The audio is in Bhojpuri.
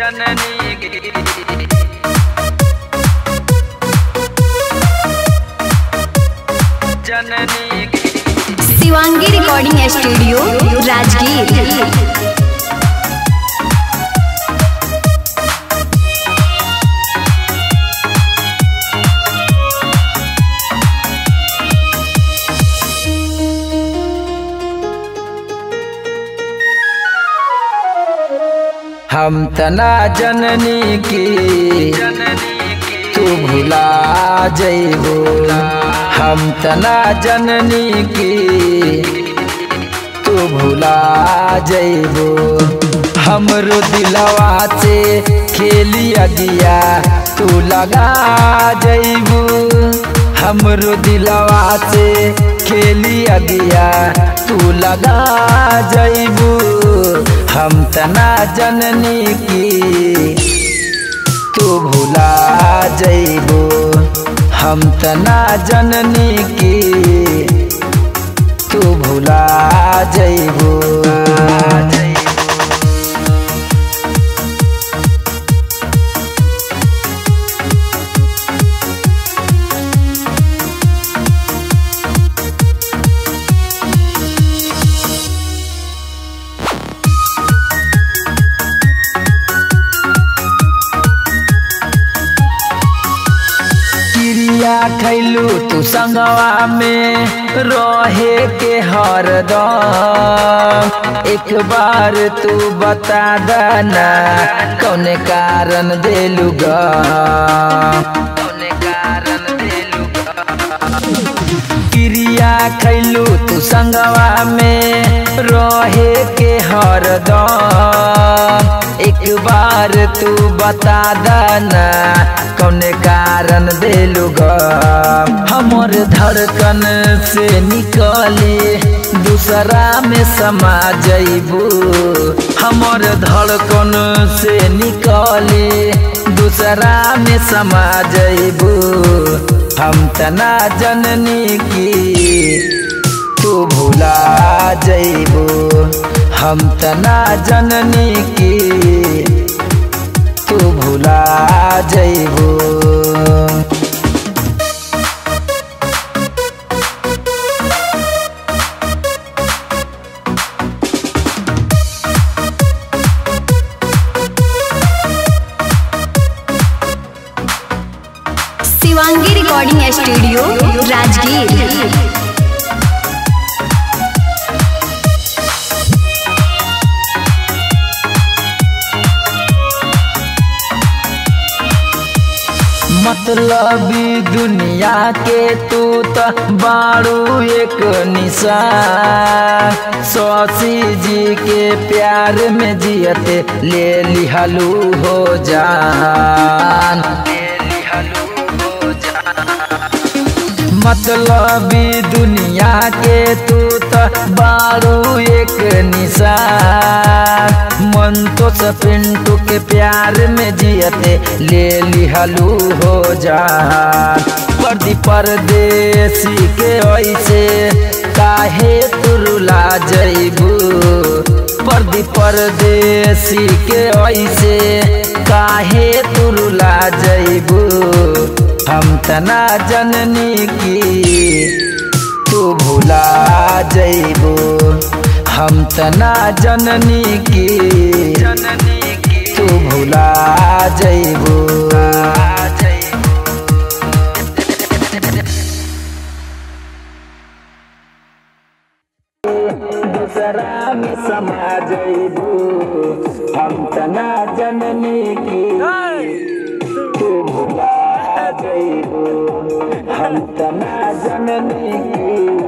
जननी की जननी की शिवांगी रिकॉर्डिंग स्टूडियो राजगीर हम तना जननी की जननी की तू भुला जइबो हम तना जननी की तू भुला जइबो हमरो दिलवा से खेलिया दिया तू लगा जइबो हमरो दिलवा से खेलिया दिया तू लगा जइबो हम तना जननी की तू भुला जइबो हम तना जननी की तू भुला जइबो क्रिया खैलू तू संगवा में रहे के हरदम एक बार तू बता दना कौन कारण देलू गा कौन कारण देलू क्रिया खैलू तू संगवा में रहे के हरदम एक बार तू बता दना कौन कारण देलू ग हमर धड़कन से निकले दूसरा में समा जइबू हमर धड़कन से निकले दूसरा में समा जइबू हम तना जननी की तू भुला जइबो हम तना जननी की तू भुला जइबो शिवांगी रिकॉर्डिंग स्टूडियो राजगीर मतलबी दुनिया के तू त बारू एक निशान सौसी जी के प्यार में जियते ले लिहलू हो जान मतलबी दुनिया के तू त बारू एक निशान मन तो पिंटू के प्यार में जियते ले लिहलू हो जा परदी परदेसी के ऐसे काहे तुरुला जइबू परदी परदेसी के ऐसे काहे तुरुला जइबू हम तना जननी की तू भुला जइबो हम तना जननी की जननी की तू भुला जइबो दूसरा में समा जइबो हम तना जननी की तू भुला जइबो हम तना जननी की